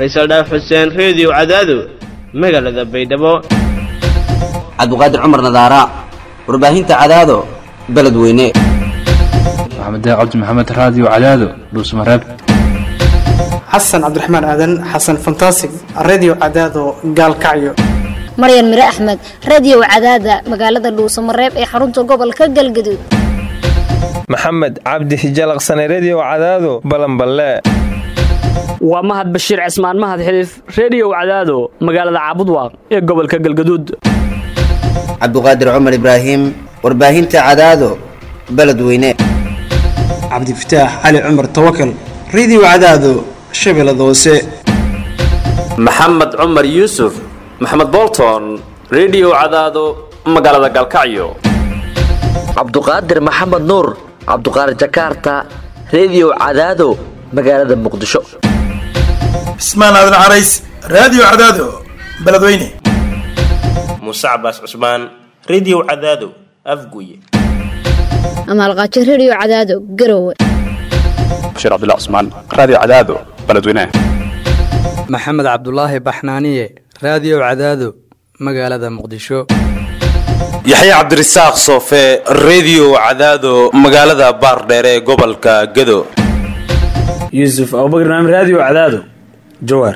faysal dhaaf xuseen reediyo cadaado magaalada baydhabo cabdiqaadir cumar nadaara warbaahinta cadaado beledweyne maxamed cabdi maxamed raadiyo cadaado dhuusmareeb xasan cabdiraxmaan aadan xasan fantasig redio cadaado gaalkacyo maryan mire axmed radio cadaada magaalada dhuusamareeb ee xarunta gobolka galgaduud maxamed cabdi hijalaqsane redio cadaado balanballe waa mahad bashiir cismaan mahad xiliif reediyow cadaado magaalada caabudwaaq ee gobolka galgaduud cabdiqaadir cumar ibraahim warbaahinta cadaado beledweyne cabdifataax cali cumar tawakal redio cadaado shabeellada hoose maxamed cumar yuusuf maxamed bolton redio cadaado magaalada galkacyo cabduqaadir maxamed nuur cabduqaadir jakaarta redio cadaado magaalada muqdisho cismaan aadan carays raadiyo cadaado beledweyne muuse cabaas cusmaan redio cadaado afguye amaalqaajo redio cadaado garowe bashiir cabdilla cusmaan raadiyo cadaado beledweyne maxamed cabdulaahi baxnaaniye raadiyo cadaado magaalada muqdisho yaxya cabdirasaaq soofe redio cadaado magaalada baardheere ee gobolka gado yuusuf abubakr naam raadiyo cadaado jawaar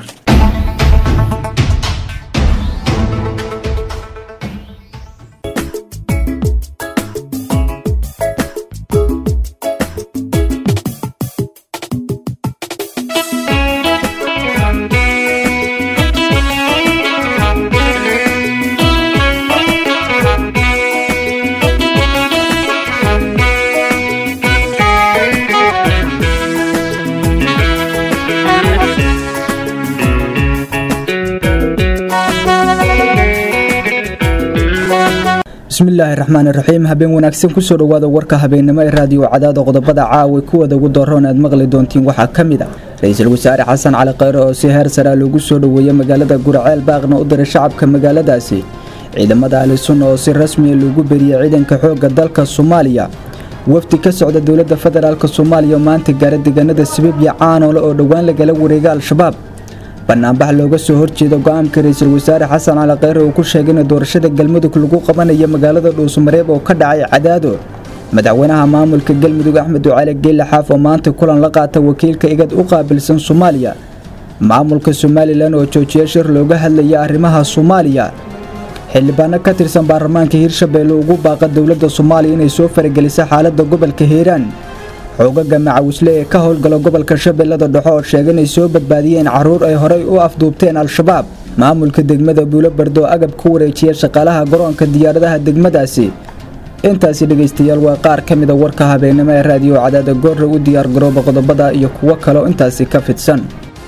bismillaahi raxmaan iraxiim habeen wanaagsan kusoo dhowaada warka habeennimo ee raadiyo cadaada qodobada caawa kuwada ugu daroon aad maqli doontiin waxaa ka mid a ra-iisul wasaare xasan cali khayre oo si heer saraa loogu soo dhoweeyey magaalada guraceel baaqna u diray shacabka magaaladaasi ciidamada ahli sunna oo si rasmiya loogu beriyey ciidanka xoogga dalka soomaaliya wafdi ka socda dowladda federaalk soomaaliya oo maanta gaara deegaanada sabiibya caanoole oo dhowaan lagala wareega al-shabaab banaanbax looga soo horjeeda go-aanka ra-iisul wasaare xasan cali khayre uu ku sheegay in doorashada galmudug lagu qabanayo magaalada dhuusamareeb oo ka dhacay cadaado madaxweynaha maamulka galmudug axmed ducaale geelle xaaf oo maanta kulan la qaata wakiilka igad u qaabilsan soomaaliya maamulka somalilan oo joojiya shir looga hadlaya arrimaha soomaaliya xildhibaano ka tirsan baarlamaanka hirshabeelle ugu baaqa dowladda soomaaliya inay soo faragelisa xaaladda gobolka hiiraan xoogaga macawisle ee ka howlgala gobolka shabeellada dhexe oo sheegay inay soo badbaadiyeen carruur ay horey u afduubteen al-shabaab maamulka degmada buulo bardo agab ku wareejiya shaqaalaha garoonka diyaaradaha degmadaasi intaasi dhegaystayaal waa qaar ka mida warka habeennimo ee raadiyo cadaada goorra u diyaar garooba qodobada iyo kuwo kaleo intaasi ka fidsan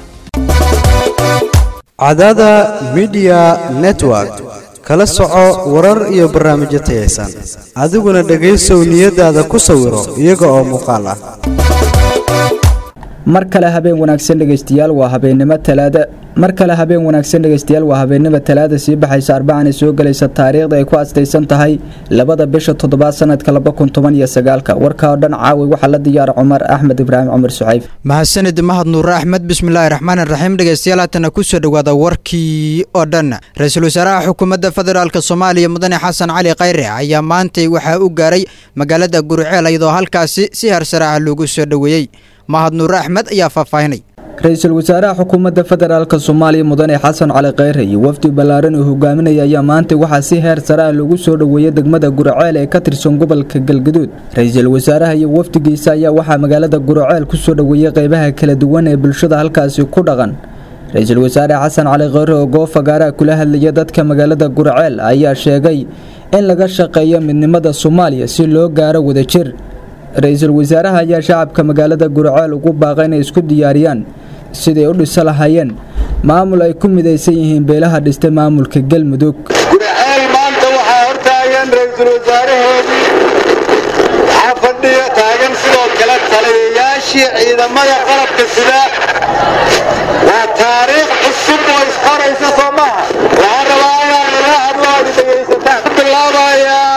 cadaada midiya network kala soco warar iyo barnaamijyo tayaysan adiguna dhegaysow niyadaada ku sawiro iyaga oo muuqaal ah mar kale habeen wanaagsan dhegaystayaal waa habeennimo talaada mar kale habeen wanaagsan dhegaystayaal waa habeennimo talaada sii baxaysa arbacana soo gelaysa taariikhda ay ku astaysan tahay labada bisha toddobaad sanadka laba kun toban iyo sagaalka warka oo dhan caawi waxaa la diyaara cumar axmed ibraahim cumar suxayf mahadsanid mahad nuure axmed bismillaahi raxmaan raxiim dhegaystayaal haatana kusoo dhowaada warkii oo dhan ra-iisul wasaaraha xukuumadda federaalk soomaaliya mudane xasan cali khayre ayaa maantay waxaa u gaaray magaalada guriceel iyadoo halkaasi si harsaraaha loogu soo dhoweeyey mahad nuure axmed ayaa faahfaahinay ra-iisul wasaaraha xukuumadda federaalk soomaaliya mudane xasan cali khayre iyo wafdi ballaaran uu hogaaminaya ayaa maanta waxaa si heer sare ah lagu soo dhoweeyey degmada guraceel ee ka tirsan gobolka galgaduud ra-iisul wasaaraha iyo wafdigiisa ayaa waxaa magaalada guraceel kusoo dhoweeyey qeybaha kala duwan ee bulshada halkaasi ku dhaqan ra-iisul wasaare xasan cali khayre oo goofagaaraha kula hadlaya dadka magaalada guraceel ayaa sheegay in laga shaqeeyo midnimada soomaaliya si loo gaaro wadajir ra-iisul wasaaraha ayaa shacabka magaalada guraceel ugu baaqa inay isku diyaariyaan siday u dhiso lahaayeen maamul ay ku midaysan yihiin beelaha dhistay maamulka galmudug guraceel maanta waxaa hortaagan ra-iisul wasaaraheedii waxaa fadhiya taagan sidoo kale taliyayaashii ciidamada qalabka sida waa taariikh cusub oo isqoraysa soo maha waxaan rabaa inaan ila hadlo aad dhegaysataan ku bilaabayaa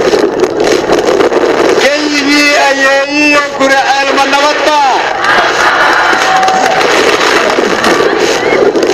keligii ayeeyiyo guraceel ma nabadba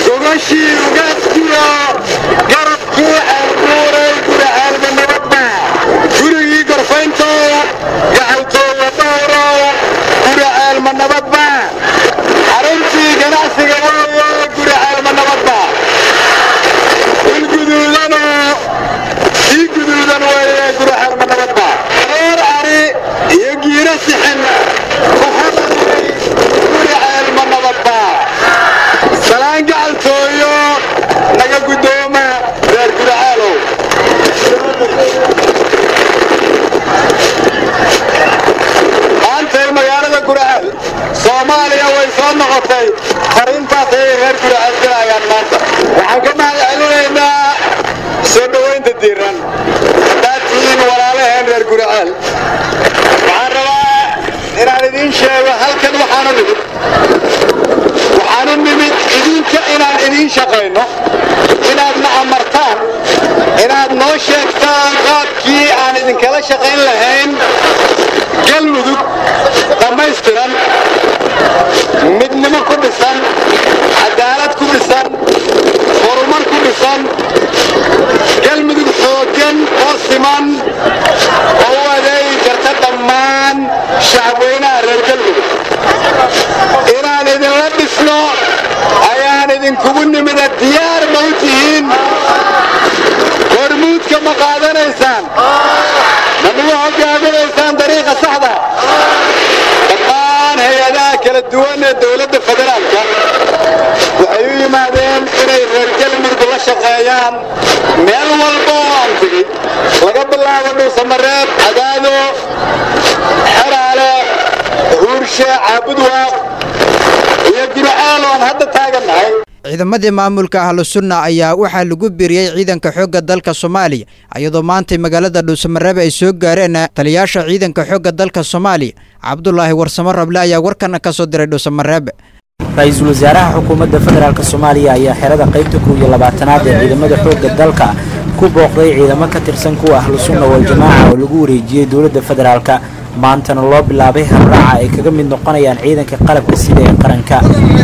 ka sixin guri ceelma nabadbaa salaan gacaltooyo naga guddooma reer guracaalow maantay magaalada guracaal soomaaliya way soo noqotay fariintaas ayay reer guracaal dilayaan maanta waxaan ka mahad celinaynaa soo dhowaynta diiran haddaad tihiin walaalaheen reer guracaal waxaan rabaa inaan idiin sheego halkan waxaanu nimid waxaanu nimid idinka inaan idiin shaqayno inaad na amartaan inaad noo sheegtaan qaabkii aan idinkala shaqayn lahayn galmudug dhammaystiran midnimo ku dhisan cadaalad ku dhisan horumar ku dhisan galmudug xooggan oo siman oo u adeegi karta dhammaan shacabweynaha reer galmudug inaan idinla dhisno ayaan idinkugu nimida diyaar ma u tihiin hormuudka ma qaadanaysaan ma nagu hogaaminaysaan dariiqa saxda dhammaan hay-adaha kala duwan ee dowladda federaalka waxay u yimaadeen inay reer galmudug la shaqeeyaan meel walba oo aan tegey laga bilaabo dhuusamareeb cadaado xeraale huurshe caabudwaaq iyo gurcaal oon hadda taagannahay ciidamadii maamulka ahlu sunna ayaa waxaa lagu biiriyey ciidanka xoogga dalka soomaaliya iyadoo maantay magaalada dhuusamareebe ay soo gaareen taliyaasha ciidanka xoogga dalka soomaaliya cabdulaahi warsamo rable ayaa warkana ka soo diray dhuusamareebe ra-iisul wasaaraha xukuumadda federaalk soomaaliya ayaa xerada qaybta kow iyo labaatanaad ee ciidamada xoogga dalka ku booqday ciidamo ka tirsan kuwa ahlu sunna waljamaaca oo lagu wareejiyey dowladda federaalka maantana loo bilaabay habraaca ay kaga mid noqonayaan ciidanka qalabka sida ee qaranka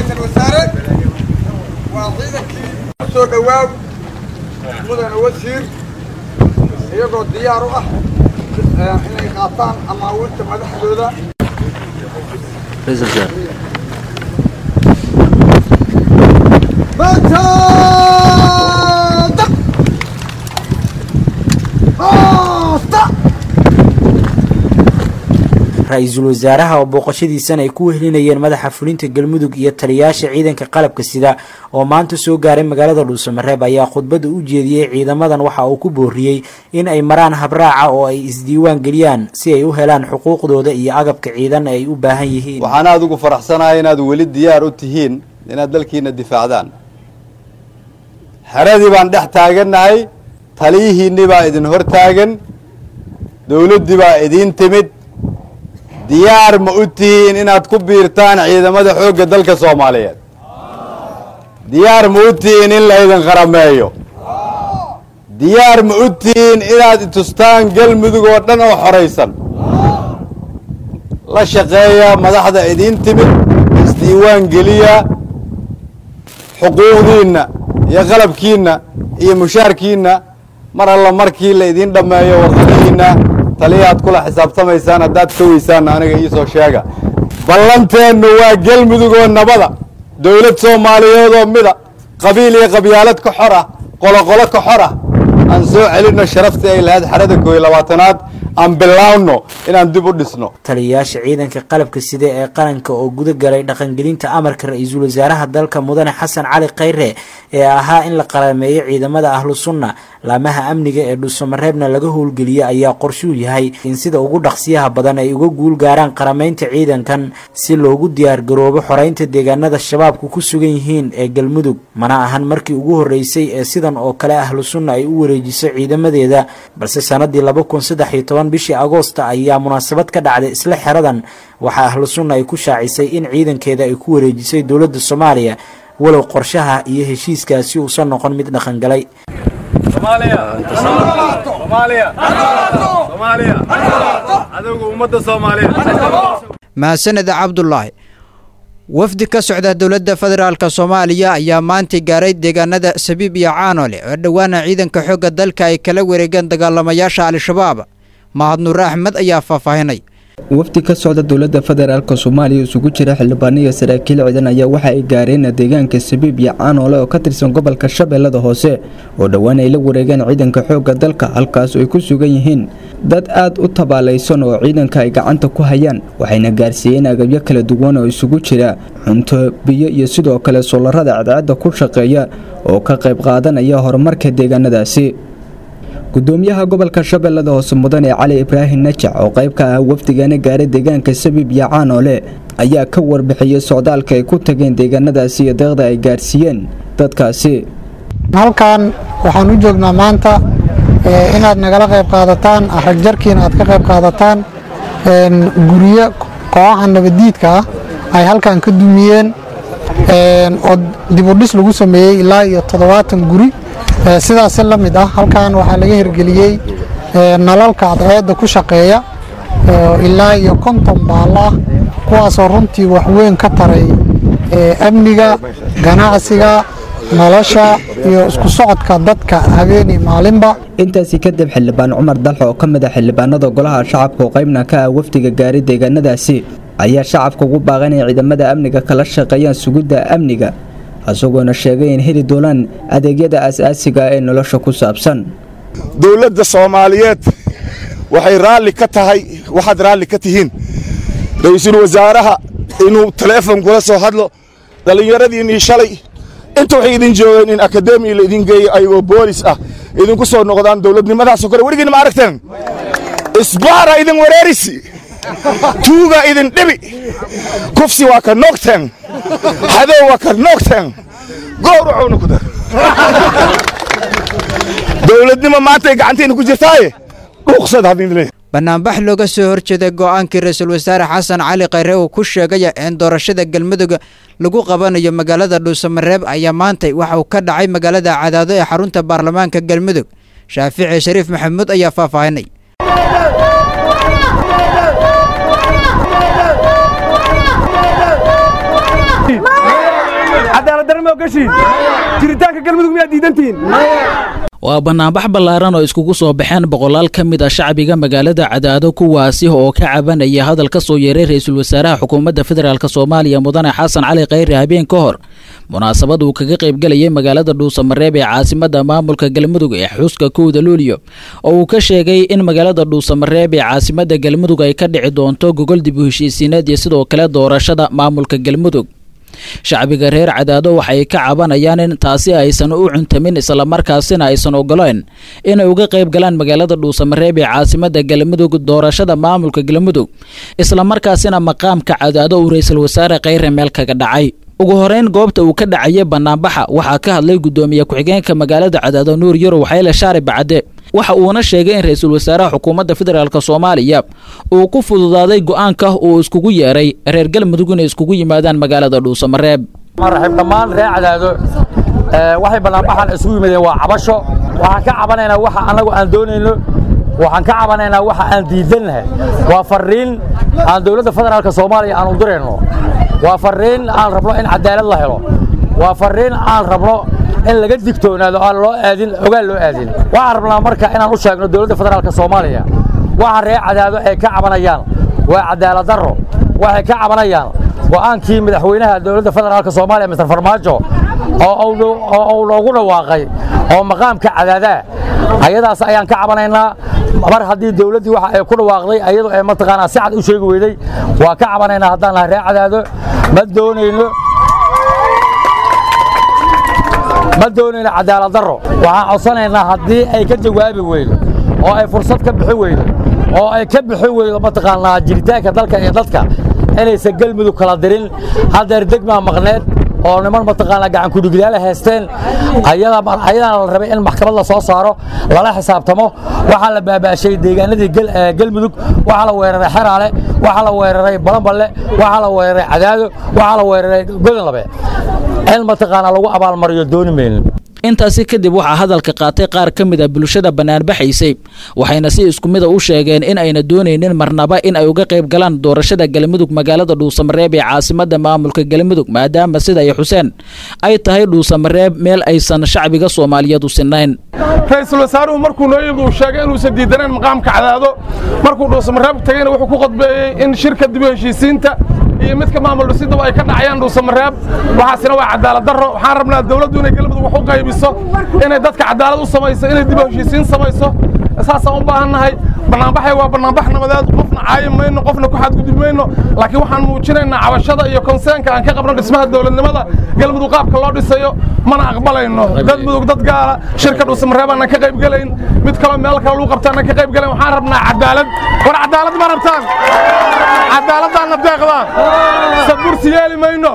soo dhowaaw mudane wasiir iyagoo diyaar u ah inay qaataan amaawiirta madaxdooda ra-iisul wasaaraha oo booqashadiisan ay ku wehelinayeen madaxa fulinta galmudug iyo taliyaasha ciidanka qalabka sida oo maanta soo gaaray magaalada dhuusamareeb ayaa khudbadda u jeediyey ciidamadan waxa uu ku booriyey in ay maraan habraaca oo ay isdiiwaan geliyaan si ay u helaan xuquuqdooda iyo agabka ciidan ay u baahan yihiin waxaan aada ugu faraxsanahay inaad weli diyaar u tihiin inaad dalkiina difaacdaan xeradii baan dhex taagannahay taliyihiinnii baa idin hor taagan dowladdii baa idiin timid diyaar ma u tihiin inaad ku biirtaan ciidamada xoogga dalka soomaaliyeed diyaar ma u tihiin in laydin qarameeyo diyaar ma u tihiin inaad itustaan galmudug oo dhan oo xoraysan la shaqeeya madaxda idiin timid isdiiwaan geliya xuquuqdiinna iyo qalabkiinna iyo mushaarkiinna mar alla markii la idiin dhammeeyo warqadihiinna taliyaad kula xisaabtamaysaan haddaad ka weysaanna aniga iisoo sheega ballanteennu waa galmudug oo nabada dowlad soomaaliyeed oo mida qabiil iyo qabyaalad ka xor ah qoloqolo ka xor ah aan soo celinno sharaftii ay lahayd xerada koo iyo labaatanaad aan bilaawno inaan dib u dhisno taliyayaasha ciidanka qalabka sida ee qaranka oo guda galay dhaqangelinta amarka ra-iisul wasaaraha dalka mudane xasan cali khayre ee ahaa in la qarameeyo ciidamada ahlu sunna laamaha amniga ee dhuusamareebna laga howlgeliya ayaa qorshuu yahay in sida ugu dhaqsiyaha badan ay uga guul gaaraan qarameynta ciidankan si loogu diyaargaroobo xoreynta deegaanada shabaabku ku sugan yihiin ee galmudug mana ahan markii ugu horreysay ee sidan oo kale ahlu sunna ay u wareejiso ciidamadeeda balse sanadii laba kun saddex iyo toban bishii agoosta ayaa munaasabad ka dhacday isla xeradan waxaa ahlu sunna ay ku shaacisay in ciidankeeda ay ku wareejisay dowladda soomaaliya walow qorshaha iyo heshiiskaasi uusan noqon mid dhaqangalay mahadsaned cabdulaahi wafdi ka socda dowladda federaalk soomaaliya ayaa maanta gaaray deegaanada sabiib iyo caanole oo dhowaana ciidanka xoogga dalka ay kala wareegeen dagaalamayaasha al-shabaab mahad nuure axmed ayaa faahfaahinay wafdi ka socda dowladda federaalk soomaaliya isugu jira xildhibaano iyo saraakiil ciidan ayaa waxa ay gaareen deegaanka sabiib iyo caanoole oo ka tirsan gobolka shabeellada hoose oo dhowaan ay la wareegeen ciidanka xoogga dalka halkaas ay ku sugan yihiin dad aad u tabaalaysan oo ciidanka ay gacanta ku hayaan waxayna gaarsiiyeen agabyo kala duwan oo isugu jira cunto biyo iyo sidoo kale soolarada cadceedda ku shaqeeya oo ka qayb qaadanaya horumarka deegaanadaasi gudoomiyaha gobolka shabeellada hoose mudane cali ibraahim najac oo qayb ka ah wafdigaana gaaray deegaanka sabiib iyo caanoole ayaa ka warbixiyey socdaalka ay ku tageen deegaanadaasi iyo deeqda ay gaarsiiyeen dadkaasi halkan waxaan u joognaa maanta inaad nagala qayb qaadataan ragjarkiina aad ka qayb qaadataan guryo kooxaha nabadiidka ah ay halkan ka dumiyeen oo dibudhis lagu sameeyey ilaa iyo toddobaatan guri sidaasi la mid ah halkan waxaa laga hirgeliyey nalalka cadceedda ku shaqeeya ilaa iyo konton baalla ah kuwaasoo runtii waxweyn ka taray amniga ganacsiga nolosha iyo isku socodka dadka habeenii maalinba intaasi kadib xildhibaan cumar dalxo oo ka mid ah xildhibaanada golaha shacabka oo qaybna ka ah wafdiga gaaray deegaanadaasi ayaa shacabka ugu baaqan inay ciidamada amniga kala shaqeeyaan sugidda amniga isagoona sheegay in heli doonaan adeegyada aas-aasiga ee nolosha ku saabsan dowladda soomaaliyeed waxay raalli ka tahay waxaad raalli ka tihiin ra-iisul wasaaraha inuu taleefon kula soo hadlo dhallinyaradiinnii shalay inta waxay idin joogeen in akademiya la idin geeyo ayagoo boolis ah idinku soo noqdaan dowladnimadaasoo kale weligiin ma aragteen isbaara idin wareerisi tuuga idin dhibi kufsi waa ka noogteen hadow waa ka noogteen gowracuuna ku dar dowladnimo maantay gacanteena ku jirtaaye dhuuqsad hadin leeyahay banaanbax looga soo horjeeday go'aankii ra-iisul wasaare xasan cali khayre uu ku sheegaya in doorashada galmudug lagu qabanayo magaalada dhuusamareeb ayaa maantay waxa uu ka dhacay magaalada cadaado ee xarunta baarlamaanka galmudug shaafici shariif maxamuud ayaa faahfaahinay jiritaanka galmudug miyaad diidantihiin waa banaanbax ballaaran oo iskugu soo baxeen boqolaal ka mid a shacbiga magaalada cadaado kuwaasi oo ka cabanaya hadal ka soo yeeray ra-iisul wasaaraha xukuumadda federaalk soomaaliya mudane xasan cali khayre habeen ka hor munaasabad uu kaga qaybgelayay magaalada dhuusamareeb ee caasimadda maamulka galmudug ee xuska kowda luuliyo oo uu ka sheegay in magaalada dhuusamareeb ee caasimadda galmudug ay ka dhici doonto gogol dib u heshiisiineed iyo sidoo kale doorashada maamulka galmudug shacbiga reer cadaado waxay ka cabanayaan in taasi aysan u cuntamin islamarkaasina aysan ogoleen inay uga qayb galaan magaalada dhuusamareeb ee caasimadda galmudug doorashada maamulka galmudug islamarkaasina maqaamka cadaado uu ra-iisul wasaare khayre meel kaga dhacay ugu horeyn goobta uu ka dhacayay banaanbaxa waxaa ka hadlay gudoomiye ku-xigeenka magaalada cadaado nuur yarow xayle shaari bacade waxa uuna sheegay in ra-iisul wasaaraha xukuumadda federaalk soomaaliya uu ku fududaaday go'aanka uu iskugu yeeray reer galmudug inay iskugu yimaadaan magaalada dhuusamareeb raxiib dhammaan reer cadaado waxay banaanbaxan isugu yimaadeen waa cabasho waxaan ka cabanaynaa waxa annagu aan doonayno waxaan ka cabanaynaa waxa aan diidannahay waa farriin aan dowladda federaalk soomaaliya aan u dirayno waa farriin aan rabno in cadaalad la helo waa farriin aan rabno in laga digtoonaado aan loo aadin ogaal loo aadin waxaan rabnaa marka inaan u sheegno dowladda federaalk soomaaliya waxa reer cadaado ay ka cabanayaan waa cadaalad darro waxay ka cabanayaan go'aankii madaxweynaha dowladda federaalk soomaaliya mister farmaajo oo uu noogu dhawaaqay oo maqaamka cadaadaa ayadaas ayaan ka cabanaynaa mar haddii dowladdii waxa ay ku dhawaaqday ayadoo ay mataqaanaa si cad u sheegi weyday waa ka cabanaynaa haddaan nahay reer cadaado ma doonayno ma doonayno cadaalad darro waxaan codsanaynaa haddii ay ka jawaabi weydo oo ay fursad ka bixi weydo oo ay ka bixi weydo mataqaanaa jiritaanka dalka iyo dadka inaysan galmudug kala dirin haddeer degmaa maqneed oo niman mataqaanaa gacan kudhiglaala haysteen ayadaana la rabay in maxkamad la soo saaro lala xisaabtamo waxaa la baabaashay deegaanadii galmudug waxaa la weeraray xeraale waxaa la weeraray balanballe waxaa la weeraray cadaado waxaa la weeraray godonlabe in mataqaanaa lagu abaalmariyo dooni maynin intaasi kadib waxaa hadalka qaatay qaar ka mid a bulshada banaanbaxaysay waxayna si isku mida u sheegeen in ayna doonaynin marnaba in ay uga qayb galaan doorashada galmudug magaalada dhuusamareeb ee caasimada maamulka galmudug maadaama sida ay xuseen ay tahay dhuusamareeb meel aysan shacbiga soomaaliyeed u sinayn ra-iisul wasaaruhu markuu noo yimid uu sheegay inuusan diidanayn maqaamka cadaado markuu dhuusamareeb tagayna wuxuu ku qodbeeyey in shirka dib u heshiisiinta iyo midka maamul dhisidaba ay ka dhacayaan dhuusamareeb waxaasina waa cadaalad darro waxaan rabnaa dawladdu inay galmudug wax u qaybiso inay dadka cadaalad u samayso inay dib u heshiisiin samayso saasaan u baahannahay bannaanbaxay waa bannaanbax nabadeed qofna caayi mayno qofna ku xadgudub mayno laakiin waxaan muujinaynaa cabashada iyo konseenka aan ka qabno dhismaha dowladnimada galmudug qaabka loo dhisayo mana aqbalayno dad mudug dad gaala shirka dhuusamareeb aanan ka qayb gelayn mid kaloo meel kale lagu qabta aanan ka qayb gelayn waxaan rabnaa cadaalad war cadaalad ma rabtaan cadaaladdaanna deeqdaan sadbursi yeeli mayno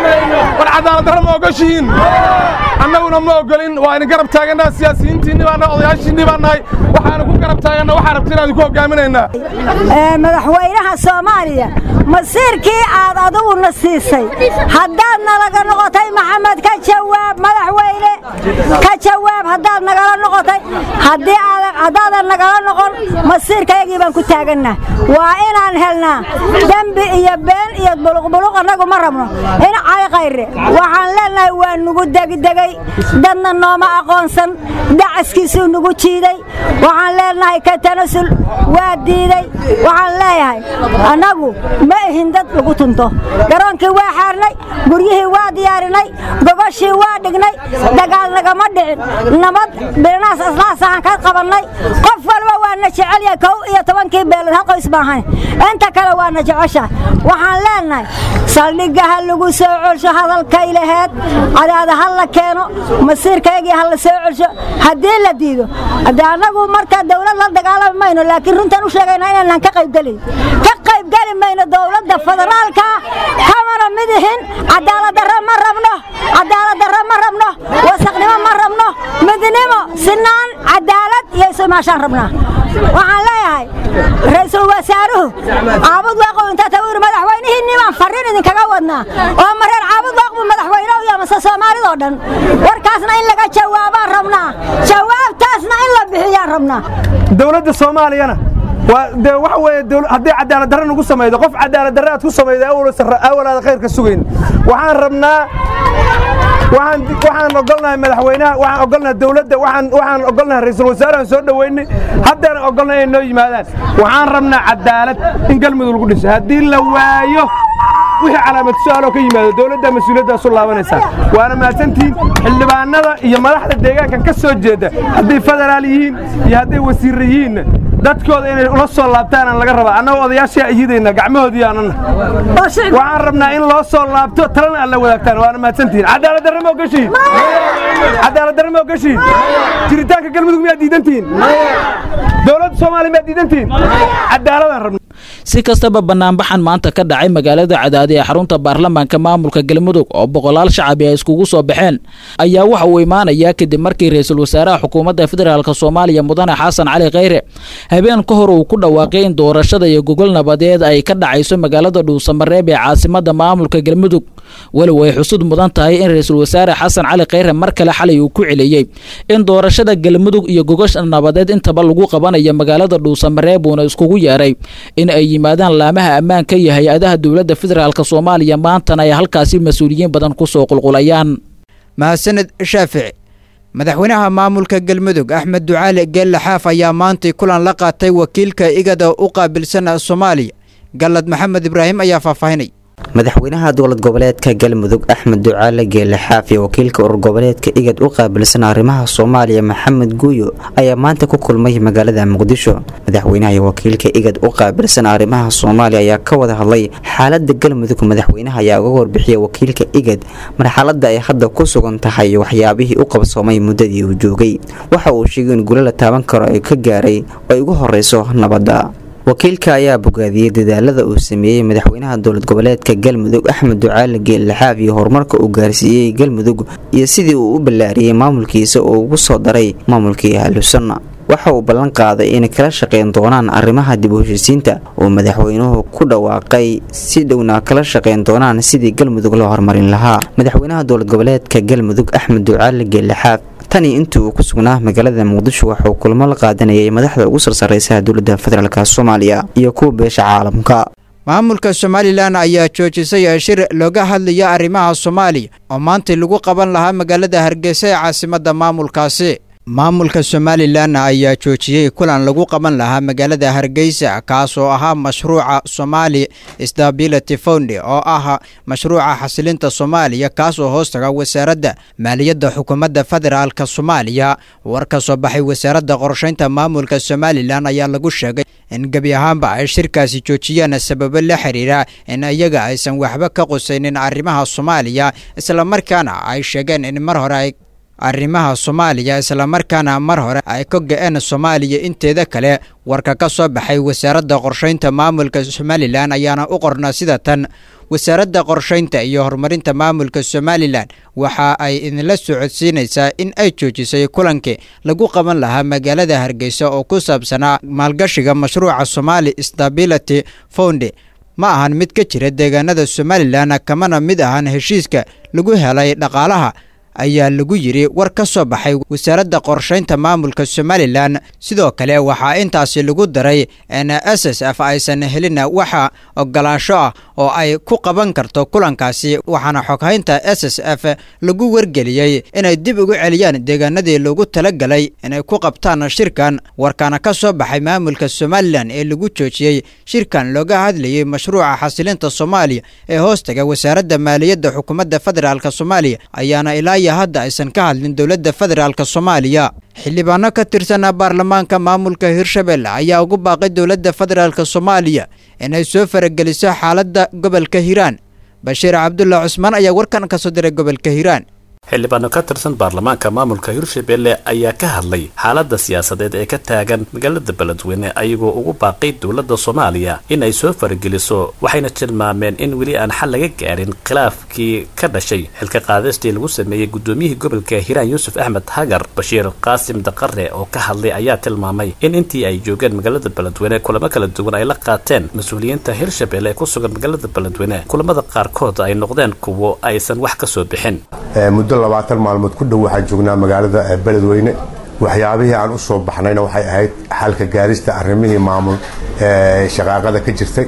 war cadaalad darro ma ogoshihiin annaguna ma ogolin waa idin garab taagannaha siyaasiyiintiinni baa nahay odayaashiinni baa nahay waxaanu ku garab taaganna waxaa rabti inaan idinku hogaaminaynaa madaxweynaha soomaaliya masiirkii aad aduguna siisay haddaad nalaga noqotay maxamed ka jawaab madaxweyne ka jawaab haddaad nagala noqotay haddaadan nagala noqon masiirkayagii baan ku taagannah waa inaan helnaa dembi iyo been iyo buluqbuluq annagu ma rabno in cayqayre waxaan leennahay waa nugu degdegay dadna nooma aqoonsan dacaskiisuu nugu jiiday waxaan leennahay ka tanasul waa diiday waxaan leeyahay annagu ma ihin dad lagu tunto garoonkii waa xaarnay guryihii waa diyaarinay gogoshii waa dhignay dagaal nagama dhicin nabad birnaas aslaasahan ka qabannay qof walba waana jecelyahay kow iyo tobankii beelood hal qoys maahan inta kale waana jecesha waxaan leennahay saldhigga ha lagu soo celsho hadalkay laheed cadaada ha la keeno masiirkaygii ha la soo celsho haddii la diido haddii annagu marka dawlad la dagaalami mayno laakiin runtaan u sheegaynaa inaanan ka qaybgelin ka qaybgeli mayno dowladda federaalka kamana mid ihin cadaaladdarro ma rabno cadaaladdarro ma rabno wasaqnimo ma rabno midnimo sinaan cadaalad iyo isumaashaan rabnaa waxaan leeyahay ra'iisul wasaaruhu caabud waaqow intaa tagu yidhi madaxweynihiinni baan farriin idinkaga wadnaa oo mareer caabud waaqbu madaxweyne u yamase soomaalidoo dhan warkaasna in laga jawaabaan rabnaa jawaabtaasna in la bixiyaan rabnaa dowladda soomaaliyana waa de waxa weeye haddii cadaalad darre nagu samaydo qof cadaalad darre aad ku samayda awalaada khayrka sugayn waxaan rabnaa waxaan waxaan ogolnahay madaxweynaha waxaan ogolnahay dawladda waxaan waxaan ogolnahay ra'iisul wasaarahan soo dhaweynay haddana ogolnahay inay noo yimaadaan waxaan rabnaa cadaalad in galmudug lagu dhiso haddii la waayo wixii calaamad su-aaloo ka yimaado dowladda mas-uuliyaddaas u laabanaysaa waana mahadsantihiin xildhibaanada iyo madaxda deegaankan ka soo jeeda hadday federaal yihiin iyo hadday wasiirra yihiinna dadkooda inay ula soo laabtaanaan laga rabaa annagoo odayaashaa iyidayna gacmahoodii aanana waxaan rabnaa in loo soo laabto talana aad la wadaagtaan waana mahadsantihiin cadaalad darre ma ogashiin cadaalad darre ma ogashiin jiritaanka galmudug miyaad diidantihiin dowladda soomaaliya miyaad diidantihiin cadaaladaan rabna si kastaba banaanbaxan maanta ka dhacay magaalada cadaadi ee xarunta baarlamaanka maamulka galmudug oo boqolaal shacabi ay iskugu soo baxeen ayaa waxa uu imaanayaa kadib markii ra-iisul wasaaraha xukuumadda federaalk soomaaliya mudane xasan cali khayre habeen ka hor uu ku dhawaaqay in doorashada iyo gogol nabadeed ay ka dhacayso magaalada dhuusamareeb ee caasimada maamulka galmudug walow ay xusud mudan tahay in ra-iisul wasaare xasan cali khayre mar kale xalay uu ku celiyey in doorashada galmudug iyo gogosha nabadeed intaba lagu qabanayo magaalada dhuusamareeb uuna iskugu yeeray in ay yimaadaan laamaha ammaanka iyo hay-adaha dowladda federaalk soomaaliya maantana ay halkaasi mas-uuliyiin badan kusoo qulqulayaan mahadsaned shaafici madaxweynaha maamulka galmudug axmed ducaali geelle xaaf ayaa maantay kulan la qaatay wakiilka igada u qaabilsan soomaaliya gallad maxamed ibraahim ayaa faahfaahinay madaxweynaha dowlad goboleedka galmudug axmed ducaale geele xaaf iyo wakiilka urur goboleedka igad u qaabilsan arrimaha soomaaliya maxamed guuyo ayaa maanta ku kulmay magaalada muqdisho madaxweynaha iyo wakiilka igad u qaabilsan arrimaha soomaaliya ayaa ka wada hadlay xaalada galmudug madaxweynaha ayaa uga warbixiyay wakiilka igad marxalada ay hadda ku sugan tahay waxyaabihii u qabsoomay muddadii uu joogay waxa uu sheegay in gulo la taaban karo ay ka gaaray oo ay ugu horeyso nabadda wakiilka ayaa bogaadiyey dadaalada uu sameeyey madaxweynaha dowlad goboleedka galmudug axmed ducaale geellaxaaf iyo horumarka uu gaarsiiyey galmudug iyo sidii uu u ballaariyey maamulkiisa oo ugu soo daray maamulkii ahlusunna waxa uu ballan qaaday inay kala shaqayn doonaan arrimaha dib u heshiisiinta oo madaxweynuhu ku dhawaaqay si dhowna kala shaqayn doonaan sidii galmudug loo horumarin lahaa madaxweynaha dowlad goboleedka galmudug axmed ducaale geellaxaaf tanii intii uu ku sugnaa magaalada muqdisho waxauu kulamo la qaadanayay madaxda ugu sarsareysa dowladda federaalk soomaaliya iyo kuwa beesha caalamka maamulka somalilan ayaa joojisay shir looga hadlaya arrimaha soomaaliya oo maanta lagu qaban lahaa magaalada hargeysa ee caasimadda maamulkaasi maamulka somalilan ayaa joojiyey kulan lagu qaban lahaa magaalada hargeysa kaas oo ahaa mashruuca somali stability fund oo ah mashruuca xasilinta soomaaliya kaas oo hoostaga wasaaradda maaliyadda xukuumadda federaalk soomaaliya war ka soo baxay wasaaradda qorshaynta maamulka somalilan ayaa lagu sheegay in gebi ahaanba ay shirkaasi joojiyaan sababo la xiriira in iyaga aysan waxba ka qusaynin arrimaha soomaaliya islamarkaana ay sheegeen in mar hore ay arrimaha soomaaliya islamarkaana mar hore ay ka go-een soomaaliya inteeda kale warka ka soo baxay wasaaradda qorshaynta maamulka somalilan ayaana u qornaa sida tan wasaaradda qorshaynta iyo horumarinta maamulka somalilan waxa ay idinla socodsiinaysaa in ay joojisay kulankii lagu qaban lahaa magaalada hargeysa oo ku saabsanaa maalgashiga mashruuca somali stability fund ma ahan mid ka jira deegaanada somalilan kamana mid ahan heshiiska lagu helay dhaqaalaha ayaa lagu yidhi war ka soo baxay wasaaradda qorshaynta maamulka somalilan sidoo kale waxaa intaasi lagu daray in s s f aysan helin waxa ogolaansho ah oo ay ku qaban karto kulankaasi waxaana xoghaynta s s f lagu wargeliyey inay dib ugu celiyaan deegaanadii loogu talagalay inay ku qabtaan shirkan warkaana ka soo baxay maamulka somalilan ee lagu joojiyey shirkan looga hadlayay mashruuca xasilinta soomaaliya ee hoostaga wasaaradda maaliyadda xukuumadda federaalk soomaaliya ayaana ilaa iyo hadda aysan ka hadlin dowladda federaalk soomaaliya xildhibaano ka tirsan baarlamaanka maamulka hirshabelle ayaa ugu baaqay dowladda federaalk soomaaliya inay soo farageliso xaaladda gobolka hiiraan bashiir cabdulla cusmaan ayaa warkan ka soo diray gobolka hiiraan xildhibaano ka tirsan baarlamaanka maamulka hirshabelle ayaa ka hadlay xaaladda siyaasadeed ee ka taagan magaalada beledweyne ayagoo ugu baaqay dowladda soomaaliya in ay soo farageliso waxayna tilmaameen in weli aan xal laga gaarin khilaafkii ka dhashay xilka qaadistii lagu sameeyey gudoomiyihii gobolka hiiraan yuusuf axmed hagar bashiir qaasim daqare oo ka hadlay ayaa tilmaamay in intii ay joogeen magaalada beledweyne kulamo kala duwan ay la qaateen mas-uuliyiinta hirshabelle ee ku sugan magaalada beledweyne kulamada qaarkood ay noqdeen kuwo aysan wax ka soo bixin muddo labaatan maalmood ku dhow waxaan joognaa magaalada beledweyne waxyaabihii aan u soo baxnayna waxay ahayd xalka gaarista arrimihii maamul shaqaaqada ka jirtay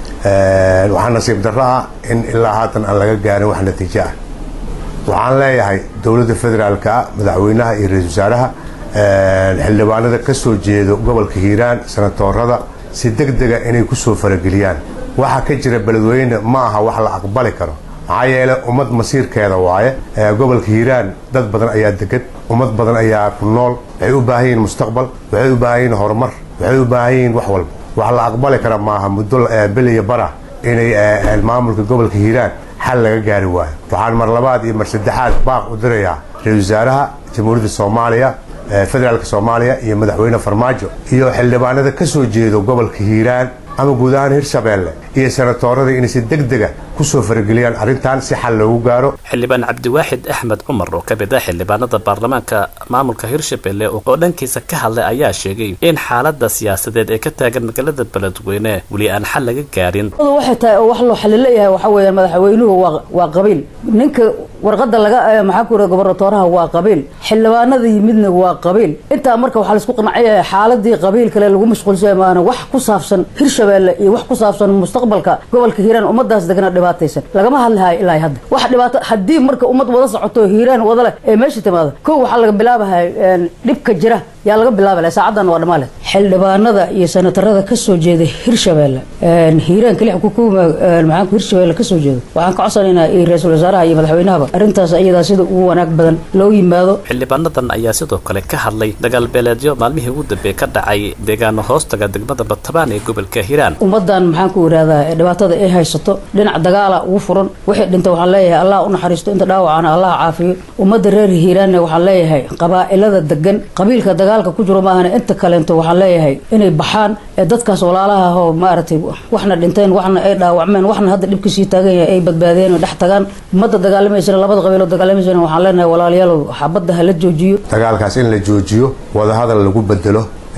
waxaa nasiib darro ah in ilaa haatan aan laga gaarin wax natiijo ah waxaan leeyahay dowladda federaalka ah madaxweynaha iyo ra-isul wasaaraha xildhibaanada ka soo jeedo gobolka hiiraan sanatoorada si deg dega inay ku soo farageliyaan waxa ka jira beledweyne ma aha wax la aqbali karo maxaa yeele ummad masiirkeeda waaye gobolka hiiraan dad badan ayaa degan ummad badan ayaa ku nool waxay u baahan yihiin mustaqbal waxay u baahan yihiin horumar waxay u baahan yihiin wax walba wax la aqbali kara maaha muddo beliya bara inay maamulka gobolka hiiraan xal laga gaari waayo waxaan mar labaad iyo mar saddexaad baaq u dirayaa ra-isul wasaaraha jamhuuriyadda soomaaliya federaalka soomaaliya iyo madaxweyne farmaajo iyo xildhibaanada ka soo jeedo gobolka hiiraan ama guud ahaan hirshabeelle iyo sanatoorada inay si deg dega ku soo farageliyaan arrintan si xal loogu gaaro xildhibaan cabdiwaaxid axmed cumar oo ka mid ah xildhibaanada baarlamaanka maamulka hirshabelle oo dhankiisa ka hadlay ayaa sheegay in xaalada siyaasadeed ee ka taagan magaalada beledweyne weli aan xal laga gaarin waxay tahay oo wax loo xalilayahay waxaa weeyaan madaxweynuhu waa waa qabiil ninka warqada laga maxaa ku yidhahda gobernatooraha waa qabiil xildhibaanada yimidna waa qabiil intaa marka waxaa laisku qanacyahay xaaladii qabiil kale lagu mashquulsaya maana wax ku saabsan hirshabelle iyo wax ku saabsan mustaqbalka gobolka hiiraan ummadaas degana dhibaataysan lagama hadlahayo ilaa hadda wax dhibaato haddii marka ummad wada socoto hiiraan wada leh ee meesha timaado kow waxaa laga bilaabahay dhibka jira yaa laga bilaabala saacadan waa dhammaale xildhibaanada iyo senatarada ka soo jeeda hirshabelle hiiraan keli xukuuma maxaanku hirshabelle kasoo jeedo waxaan ka codsanaynaa iyo ra-iisul wasaaraha iyo madaxweynahaba arrintaas iyadaa sida ugu wanaag badan loo yimaado xildhibaanadan ayaa sidoo kale ka hadlay dagaal beeleedyo maalmihii ugu dambeeye ka dhacay deegaano hoostaga degmada batabaan ee gobolka hiiraan ummadan maxaanku yidhahdaa dhibaatada ay haysato dhinac dagaala ugu furan wixii dhinta waxaan leeyahay allah u naxariisto inta dhaawacana allah caafiyo ummadda reer hiiraanna waxaan leeyahay qabaa'ilada degan qabiilka dagaalka ku jiro maahana inta kaleento waxaan leeyahay inay baxaan ee dadkaas walaalaha ahoo maaragtay waxna dhinteen waxna ay dhaawacmeen waxna hadda dhibka sii taagan yahay ay badbaadeen oo dhex tagaan ummadda dagaalamaysana labada qabiiloo dagaalamaysana waxaan leenahay walaalayaalow xabadda ha la joojiyo dagaalkaas in la joojiyo wadahadal lagu bedelo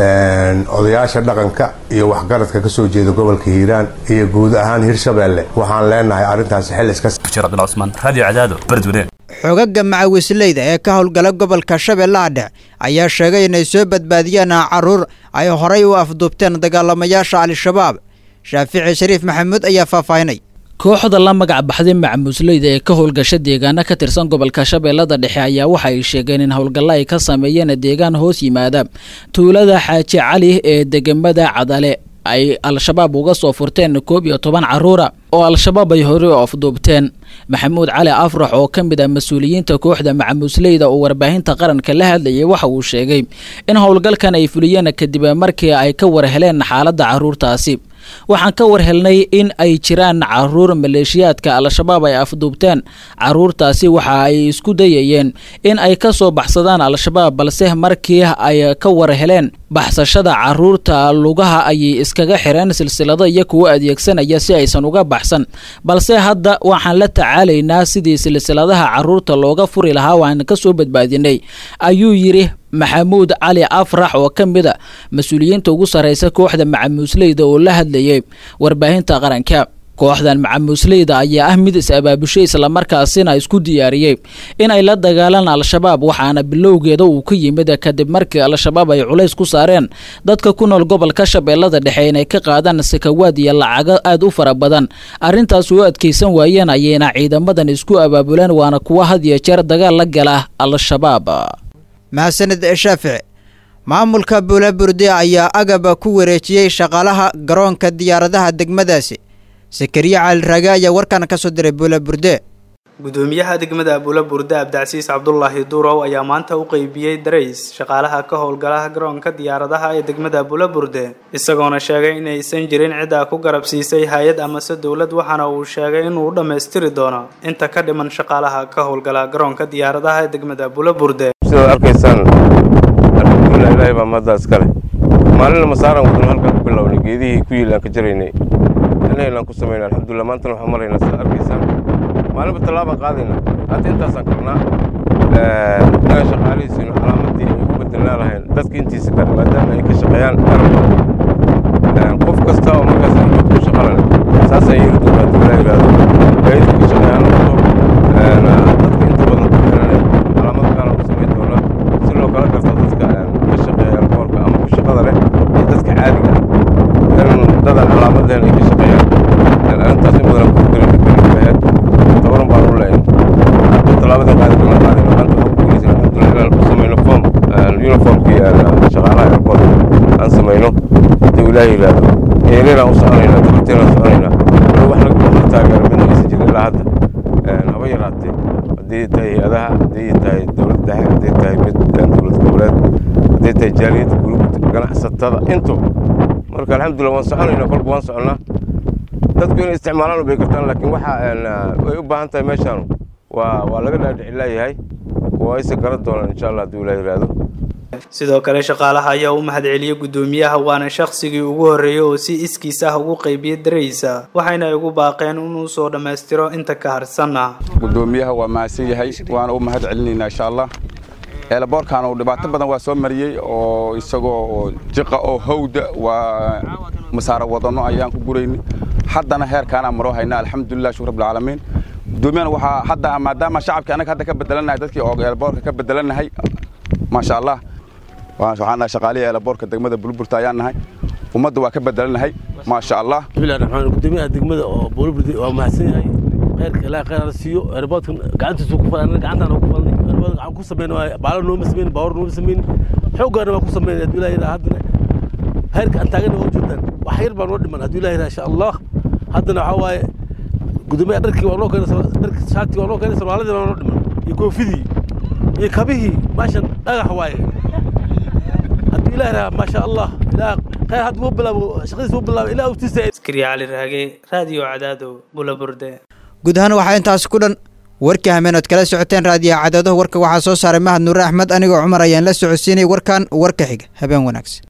odayaasha dhaqanka iyo waxgaradka ka soo jeeda gobolka hiiraan iyo guud ahaan hirshabelle waxaan leenahay arrintaas xil iska xogaga macawisleyda ee ka howlgala gobolka shabeellaha dhexe ayaa sheegay inay soo badbaadiyeen caruur ay horay u afduubteen dagaalamayaasha al-shabaab shaafici shariif maxamuud ayaa faahfaahinay kooxda la magac baxday macmuusleyda ee ka howlgasha deegaano ka tirsan gobolka shabeellada dhexe ayaa waxa ay sheegeen in howlgalla ay ka sameeyeen deegaan hoos yimaada tuulada xaaji cali ee degamada cadale ay al-shabaab uga soo furteen koob iyo toban caruura oo al-shabaab ay horey u afduubteen maxamuud cali afrax oo ka mid ah mas-uuliyiinta kooxda macamuusleyda oo warbaahinta qaranka la hadlayay waxa uu sheegay in howlgalkan ay fuliyeen kadib markii ay ka war heleen xaaladda caruurtaasi waxaan ka war helnay in ay jiraan caruur maleeshiyaadka al-shabaab ay afduubteen caruurtaasi waxa ay isku dayayeen in ay ka soo baxsadaan al-shabaab balse markii ay ka war heleen baxsashada caruurta lugaha ayay iskaga xireen silsilado iyo kuwo adeegsanaya si aysan uga baxsan balse hadda waxaan la tacaalaynaa sidii silsiladaha caruurta looga furi lahaa waan ka soo badbaadinay ayuu yidhi maxamuud cali afrax oo ka mid a mas-uuliyiinta ugu sarreysa kooxda macamuusleyda oo la hadlayay warbaahinta qaranka kooxdan macamuusleyda ayaa ah mid is-abaabushay islamarkaasina isku diyaariyey in ay la dagaalaan al-shabaab waxaana bilowgeeda uu ka yimid kadib markii al-shabaab ay culays ku saareen dadka ku nool gobolka shabeellada dhexe inay ka qaadaan sakawaad iyo lacago aad u fara badan arrintaas u adkaysan waayeen ayayna ciidamadan isku abaabuleen waana kuwa had iyo jeer dagaal la gala al-shabaab mahadsanid shaafici maamulka buulaburde ayaa agaba ku wareejiyey shaqaalaha garoonka diyaaradaha degmadaasi sakariya caliraage ayaa warkan ka soo diray buulaburde gudoomiyaha degmada abula burde abdicasiis cabdulaahi duurow ayaa maanta u qeybiyey darays shaqaalaha ka howlgalaha garoonka diyaaradaha ee degmada abula burde isagoona sheegay inaysan jirin ciddaa ku garabsiisay hay-ad amase dowlad waxaana uu sheegay inuu dhammaystiri doono inta ka dhiman shaqaalaha ka howlgala garoonka diyaaradaha ee degmada abula burde sidaad arkaysaan alxamdulilah ilaahay baa mahaddaa iskale maalina masaaran wadno halkan ku bilownay geedihii ku yiilaan ka jaraynay inaylaan ku samaynay alxamdulilah maantana waxaan maraynaa sidaad arkaysaan maalinba tallaabaan qaadayna hadda intaasaan karnaa inaan shaqaalihiisinu calaamadii ay ugu bedelnaa lahayn dadka intiisa kale maadaama ay ka shaqeeyaan garab qof kasta oo markaas almood ku shaqalane saasaan yeeli doonaa dib ilaa yidhaahdo gaadiidka ka shaqeeyaan noqdo dadka inta badan ku xirane calaamad gaara ku samayn doonaa si loo kala garto dadka ka shaqeeya alkoolka ama ku shaqada leh iyo dadka caadiga ah in dadan calaamad lehen ay ka shaqeeyaan arrintaas in badan ku fikrin fikrin ahayd tabaran baan u leeyahay hadda tallaabadii qaadi doona qaadayna maanta waxaan ku guulaysan alxamdulilah inaan ku samayno form uniformkii shaqaalaha airport aan samayno haddii ilaahay yidhaahdo eelinaan u soconaynaa dabarteenaan soconaynaa wali wax laga wax taageero midna aysan jirin ilaa hadda haba yaraatee haddii tahay hay-adaha haddii tahay dowlad dhexe haddii tahay mid dowlad goboleed haddii tahay jaaliyadda gurubta ganacsatada into marka alxamdulilah waan soconaynaa kolba waan soconnaa dadku inay isticmaalaan bay kartaan laakiin waxa ay u baahan tahay meeshaan waa waa laga dhaadhici laayahay waa ayse garan doonaan insha allah haddii ilaa yidhaahdo sidoo kale shaqaalaha ayaa u mahadceliyey gudoomiyaha waana shaqsigii ugu horreeyey oo si iskiis ah ugu qaybiyey daraysa waxayna ugu baaqeen inuu soo dhammaystiro inta ka harsanna gudoomiyaha waa mahadsan yahay waana u mahad celinaynaa insha allah eelaboorkan uu dhibaato badan waa soo mariyey oo isagoo jiqa oo hawda waa masaaro wadano ayaan ku guraynay haddana heerkaanaan maroo haynaa alxamdulilah shukr rabbilcaalamiin gudoomiyahana waxaa hadda maadaama shacabkii annaga hadda ka bedelanahay dadkii oo eelaboorka ka bedelanahay maasha allah waxaan nahay shaqaalihii eelaboorka degmada bulburta ayaan nahay ummadda waa ka bedelanahay maasha allah bismillahi raxmaan gudoomiyaha degmada oo bulburdi waa mahadsan yahay khayrka ilaahay khayr ala siiyo eeraboodkan gacantiisu ku falan gacantaan ku falnay eerabood gacan ku sameyn baalo nooma sameyn baawar nooma sameyn xooggaana waa ku sameyn hadduu ilaah yidhaha haddana khayrka aan taagana waa joogtaan wax yar baa noo dhiman hadduu ilaah yidhaha insha allah haddana waxaa waaye gudoomiyaha dharkii waa noo keenay dharkii shaartii waa noo keenay sarwaaladii waa noo dhiman iyo koofidii iyo kabihii meeshan dhagax waaye hadduu ilaah yidhaha maasha allah ilaah khayr hadda wuu bilaabo shaqadiisa wuu bilaabo ilaah uftiisa askari cali raage raadiyo cadaado bulaburde guud ahaan waxaa intaas ku dhan warkii hameenood kala socoteen raadiyaha cadaadaha warka waxaa soo saaray mahad nuure axmed anigoo cumar ayaan la socodsiinay warkan warka xiga habeen wanaagsan